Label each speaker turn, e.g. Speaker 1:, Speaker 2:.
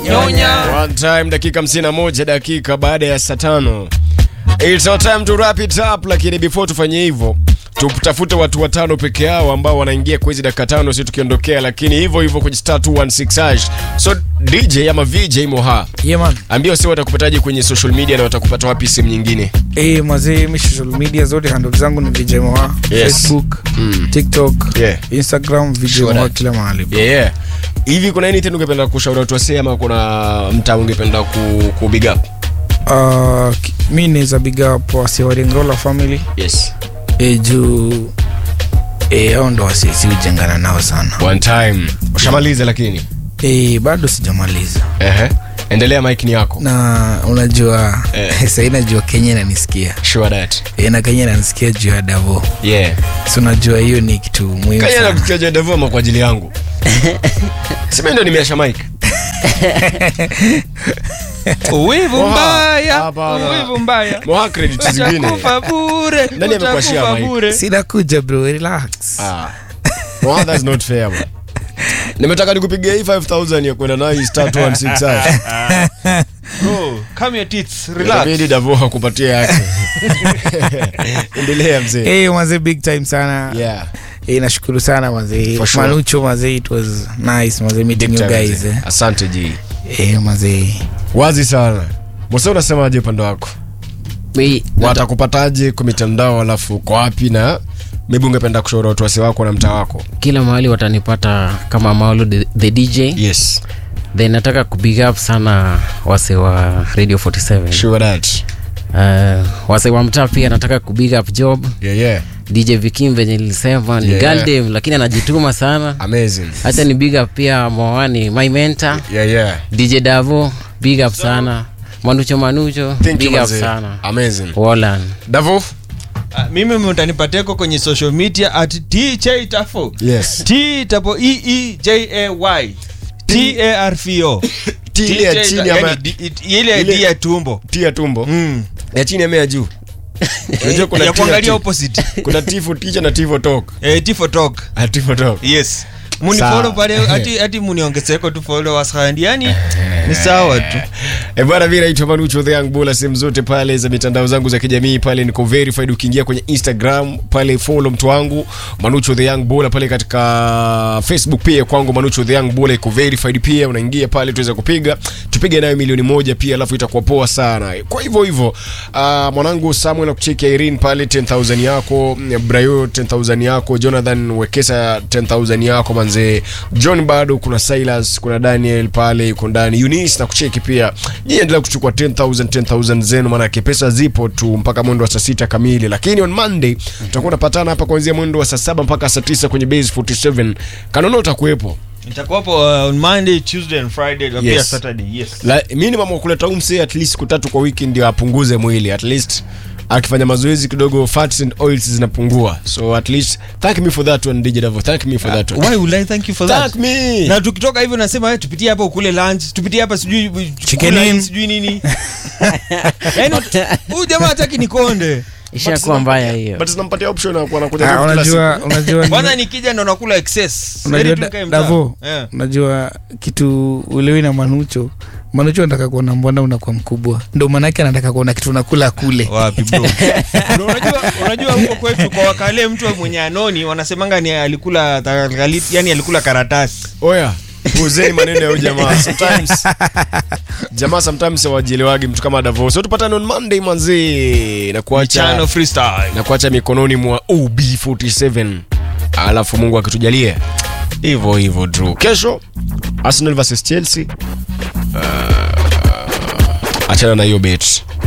Speaker 1: Nyonya.
Speaker 2: One time dakika 51 dakika baada ya saa tano. It's our time to wrap it up, lakini before tufanye hivyo tutafute watu watano peke yao ambao wanaingia kwa hizi dakika tano, si tukiondokea, lakini hivyo hivyo kwenye star 216 hash. So DJ ama VJ Moha,
Speaker 1: Yeah, man.
Speaker 2: ambia wasi watakupataje kwenye social media na watakupata wapi simu nyingine?
Speaker 1: Eh, mazee mi social media zote handle zangu ni VJ Moha.
Speaker 2: Yes.
Speaker 1: Facebook,
Speaker 2: Mm.
Speaker 1: TikTok,
Speaker 2: Yeah.
Speaker 1: Instagram, VJ
Speaker 2: Sure
Speaker 1: Moha
Speaker 2: that.
Speaker 1: kila mahali.
Speaker 2: Yeah, yeah. Hivi kuna anything ungependa kushauri watu wasee ama kuna mtaa ungependa ku, ku big up?
Speaker 1: Uh, ki- mi naweza big up wase wa Ringrola family
Speaker 2: Yes.
Speaker 1: eh, juu eh, hao ndo wase si ujengana nao sana
Speaker 2: One time. Ushamaliza lakini.
Speaker 1: eh, bado sijamaliza
Speaker 2: Ehe. Endelea mic ni yako.
Speaker 1: na unajua
Speaker 2: Eh.
Speaker 1: sahii najua kenya inanisikia
Speaker 2: Sure that.
Speaker 1: e, na kenya inanisikia juu ya davo
Speaker 2: Yeah.
Speaker 1: si unajua hiyo ni kitu muhimu
Speaker 2: Kanya na
Speaker 1: sana
Speaker 2: kuchaja Davoma kwa ajili yangu. Sema ndio nimeasha mic.
Speaker 3: uwivu
Speaker 2: Oha,
Speaker 3: mbaya
Speaker 2: hapana.
Speaker 3: uwivu mbaya
Speaker 2: Moha credit zingine.
Speaker 3: utakufa bure
Speaker 2: Nani amekuashia
Speaker 3: utakufa
Speaker 2: mic?
Speaker 3: bure
Speaker 1: sinakuja bro relax
Speaker 2: Ah. Moha that's not fair bro. Nimetaka nikupigia hii 5000 ya kwenda nayo star 216 hash.
Speaker 3: Bro, calm your tits, relax.
Speaker 2: Inabidi Davo kupatia yake. Endelea mzee.
Speaker 1: hey, mazee big time sana
Speaker 2: Yeah.
Speaker 1: Eh, nashukuru sana mazee
Speaker 2: For sure.
Speaker 1: manucho mazee it was nice mazee meeting
Speaker 2: Big
Speaker 1: you
Speaker 2: time,
Speaker 1: guys
Speaker 2: mzee.
Speaker 1: eh.
Speaker 2: Asante G.
Speaker 1: Eh, mazee
Speaker 2: Wazi sana. Mose unasemaje upande wako?
Speaker 4: Mi-
Speaker 2: Watakupataje kwa mitandao alafu uko wapi na maybe ungependa kushauri watu wasi wako na mtaa wako?
Speaker 4: kila mahali watanipata kama Maulu the, the DJ
Speaker 2: Yes.
Speaker 4: then nataka kubig up sana wase wa Radio 47
Speaker 2: Sure that.
Speaker 4: uh, wase wa mtaa pia nataka kubig up job
Speaker 2: Yeah, yeah.
Speaker 4: DJ Vikim venye nilisema ni
Speaker 2: Yeah.
Speaker 4: Galdem lakini anajituma sana
Speaker 2: Amazing.
Speaker 4: hata ni big up pia Moani my mentor
Speaker 2: Yeah, yeah.
Speaker 4: DJ Davo big up sana Manucho Manucho
Speaker 2: Thank you,
Speaker 4: big up
Speaker 2: mazee.
Speaker 4: sana
Speaker 2: Amazing.
Speaker 4: Wallan
Speaker 2: Davo?
Speaker 3: Ah, mimi mtanipateko kwenye social media at tj tafo
Speaker 2: Yes.
Speaker 3: t tapo e e j a y t a r f o
Speaker 2: T ile ya chini ama
Speaker 3: Yani, di- it- ile ya
Speaker 2: ile-
Speaker 3: di ya tumbo
Speaker 2: T ya tumbo.
Speaker 3: Mm.
Speaker 2: Ya chini ama ya juu. Unajua kuna
Speaker 3: ya
Speaker 2: T ya
Speaker 3: kuangalia
Speaker 2: T.
Speaker 3: opposite
Speaker 2: Kuna T for teacher na T for talk.
Speaker 3: eh, t for talk
Speaker 2: Ah, T for talk.
Speaker 3: yes
Speaker 2: Sawa.
Speaker 3: munifolo pale hati, hati muniongezeko tu followers handi yani ni sawa tu
Speaker 2: E bwana, mimi naitwa Manucho the Young Bull, sehemu zote pale za mitandao zangu za kijamii pale niko verified. Ukiingia kwenye Instagram pale follow mtu wangu Manucho the Young Bull, pale katika Facebook pia kwangu Manucho the Young Bull iko verified pia, unaingia pale tuweza kupiga tupige nayo milioni moja pia, alafu itakuwa poa sana. Kwa hivyo hivyo, uh, mwanangu Samuel akucheki Irene pale 10000 yako, Brayo 10000 yako, Jonathan Wekesa 10000 yako manze, John bado kuna Silas, kuna Daniel pale yuko ndani, Eunice na kucheki pia. Nyinyi endelea kuchukua 10000 10000 zenu, maana pesa zipo tu mpaka mwendo wa saa sita kamili, lakini on Monday tutakuwa tunapatana hapa kuanzia mwendo wa saa saba mpaka saa tisa kwenye base 47. Kanono utakuwepo.
Speaker 3: nitakuwapo uh, on monday tuesday and friday na pia
Speaker 2: Yes.
Speaker 3: saturday yes
Speaker 2: La, minimum wa kuleta umse at least siku tatu kwa wiki ndio apunguze mwili at least akifanya mazoezi kidogo fats and oils zinapungua so at least thank me for that one DJ Davo thank me for that one
Speaker 3: why would i thank you for that
Speaker 2: thank me
Speaker 3: na tukitoka hivyo nasema "Eh, tupitie hapa ukule lunch tupitie hapa sijui
Speaker 1: Chicken
Speaker 3: kula
Speaker 1: in.
Speaker 3: hii, sijui nini yaani huyu jamaa hataki nikonde
Speaker 4: ishakuwa mbaya hiyo
Speaker 2: but tunampatia option ya kuwa anakuja
Speaker 1: Ah,
Speaker 2: kila
Speaker 1: unajua
Speaker 2: siku.
Speaker 1: unajua
Speaker 3: kwanza nikija ndo nakula excess
Speaker 1: unajua
Speaker 3: Heri tu
Speaker 1: da-
Speaker 3: nikae mtaa.
Speaker 1: davo
Speaker 3: Eh.
Speaker 1: unajua kitu ulewi na manucho manucho anataka kuona mbona unakuwa mkubwa ndo maanake anataka kuona kitu unakula kule
Speaker 3: wapi bro Bro, unajua unajua huko kwetu kwa wakale mtu mwenye anoni wanasemanga ni alikula takaliti yani alikula karatasi
Speaker 2: oya puuzeni maneno ya huyu jamaa sometimes jamaa sometimes hawajielewagi mtu kama Davo so tupatane on Monday manzi na kuacha
Speaker 3: chano freestyle
Speaker 2: na kuacha mikononi mwa OB47 alafu Mungu akitujalia hivyo hivyo tu. Kesho Arsenal versus Chelsea. Uh, achana na hiyo bet.